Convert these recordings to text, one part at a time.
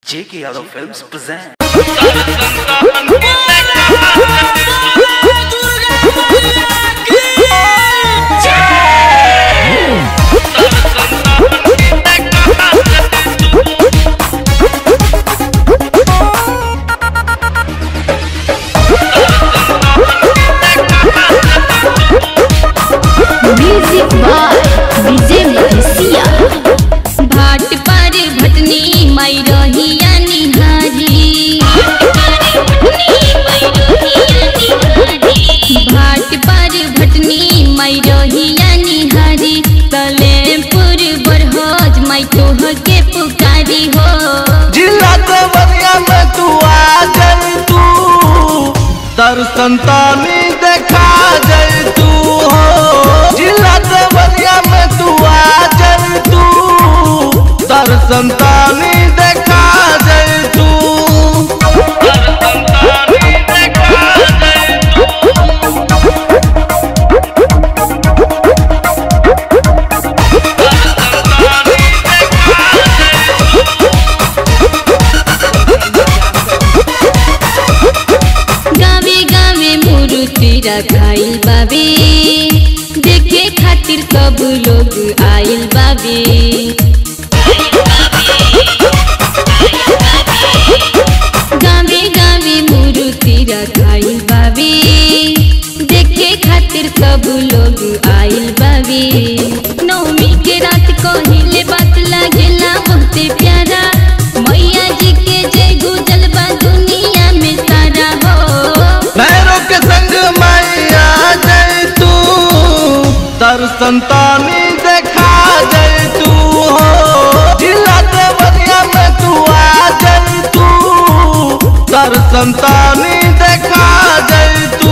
J.K. Yadav Films present. Music by Vijay Madhesiya भाट पर भटनी माई रहिया निहारी भाट पर भटनी माई रहिया निहारी तलेपुर बरहज माई तोह के पुकारी हो जिला देवरिया में तू आ जाई तू दर्शन तानी देखा जाई तू हो जिला देवरिया में तू आ जाई तू दर्शन तानी देखा जाई तू दर्शन तानी देखा जाई तू गावे गावे मूर्ति रखाइल बाबे देखे खातिर सब लोग आइल बाबे गावे गावे मूर्ति रखाइल बाबे देखे खातिर सब लोग आइल बाबे नवमी के रात कहिले बात लागेला बहुते प्यारा मैया जी के जय गुजल बा दुनिया में सारा हो भैरव के संग मैया जय तू दर्शन तानी देखा जय तू हो जिला देवरिया में तू आ जय तू दर्शन तानी देखा जय तू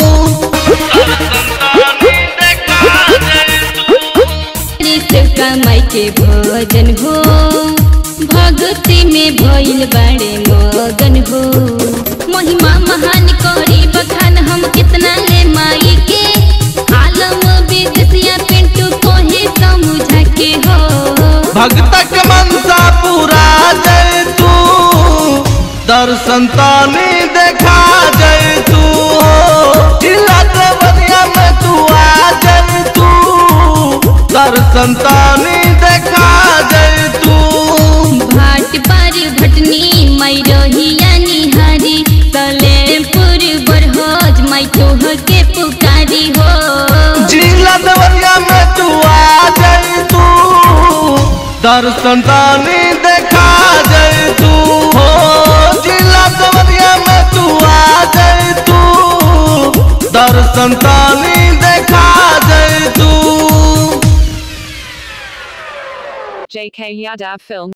ऋत कमाई के भजन हो भक्ति में भइल बड़े मगन हो महिमा महान करी बखान हम कितना ले माई के आलम विदेशिया पिंटू कोहे समझा के हो भगतक मनसा पूरा जय तू दर्शन तानी देखा जय तू हो जिला देवरिया में तू आ जय तू दर्शन तानी देखा जय तू भाट पर भटनी माई रहिया निहारी तलेपुर बरहज माई तोह के पुकारी हो जिला देवरिया में तू आ जय तू दर्शन तानी देखा जय तू हो जिला देवरिया में तू आ जय तू दर्शन तानी देखा जय तू JK Yadav Film